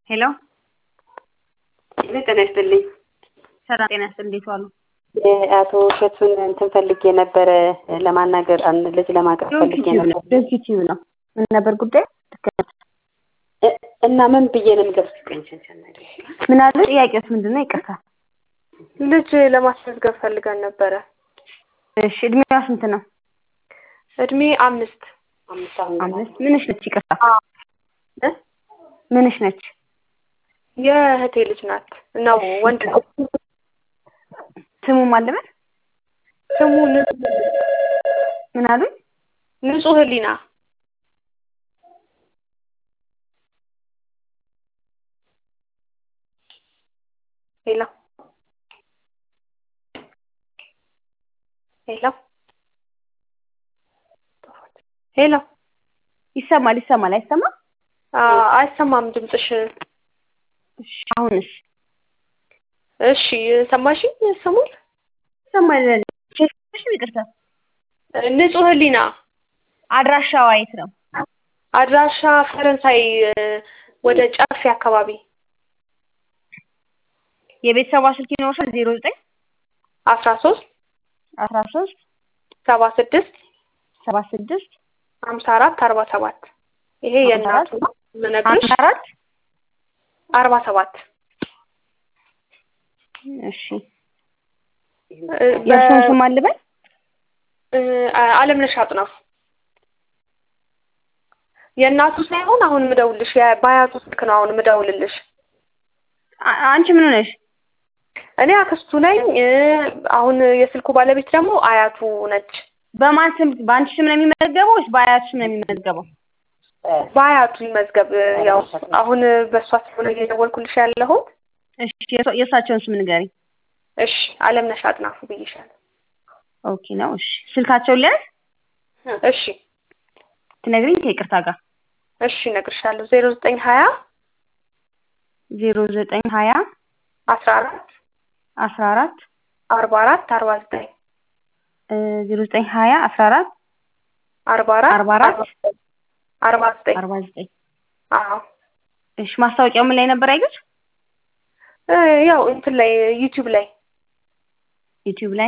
ሄሎ ጤና ይስጥልኝ። ሰላም ጤና ይስጥልኝ። እንዴት ዋሉ? አቶ እሸቱን እንትን ፈልጌ ነበረ ለማናገር አንድ ልጅ ለማቅረብ ፈልጌ ነበር ዩቲዩብ ነው። ምን ነበር ጉዳይ? እ- እና ምን ብዬ ነው የምገብስ? ምን አለ? ጥያቄውስ ምንድን ነው? ይቅርታ። ልጅ ለማስመዝገብ ፈልገን ነበረ። እሺ እድሜዋ ስንት ነው? እድሜ አምስት አምስት አሁን አምስት። ምንሽ ነች? ይቅርታ እ? ምንሽ ነች? የእህቴ ልጅ ናት ነው ወንድ ነው። ስሙ ማን ልበል? ስሙ ን- ምን አሉኝ? ንጹህ ህሊና ሄሎ ሄሎ ሄሎ ይሰማል ይሰማል አይሰማም? አ- አይሰማም ድምፅሽ። እሺ አሁንስ እሺ ሰማሽኝ? ስሙን ይሰማል። እሺ ይቅርታ። ንጹህ ህሊና አድራሻዋ የት ነው? አድራሻ ፈረንሳይ እ፣ ወደ ጨፌ አካባቢ የቤተሰቧ ስልክ ይኖርሻል? ዜሮ ዘጠኝ አስራ ሶስት አስራ ሶስት ሰባ ስድስት ሰባ ስድስት ሀምሳ አራት አርባ ሰባት ይሄ የእናቱ ነው የምነግርሽ። ሀምሳ አራት አርባ ሰባት እሺ እ፣ የእርሱን ስም ማን ልበል? እ፣ አለምነሽ አጥናፉ የእናቱ ሳይሆን አሁን ምደውልሽ በአያቱ ስልክ ነው አሁን ምደውልልሽ። አ- አንቺ ምን ሆነሽ? እኔ አክስቱ ነኝ። እ፣ አሁን የስልኩ ባለቤት ደግሞ አያቱ ነች። በማን ስም በአንቺ ስም ነው የሚመዘገበው ወይስ በአያቱ ስም ነው የሚመዘገበው? በአያቱ ይመዝገብ። ያው አሁን በእሷ ስለሆነ እየደወልኩልሽ ያለሁት። እሺ የእሷ- የእሳቸውን ስም ንገሪ። እሺ አለምነሽ አጥናፉ ብዬሻለሁ። ኦኬ ነው። እሺ ስልካቸውን ሊያዝ እሺ ትነግሪኝ ከይቅርታ ጋር እሺ እነግርሻለሁ። ዜሮ ዘጠኝ ሀያ ዜሮ ዘጠኝ ሀያ አስራ አራት አስራ አራት አርባ አራት አርባ ዘጠኝ ዜሮ ዘጠኝ ሀያ አስራ አራት አርባ አራት አርባ አራት አርባ ዘጠኝ አርባ ዘጠኝ አዎ እሺ ማስታወቂያው ምን ላይ ነበር ያዩት? እ፣ ያው እንትን ላይ ዩቲዩብ ላይ ዩቲዩብ ላይ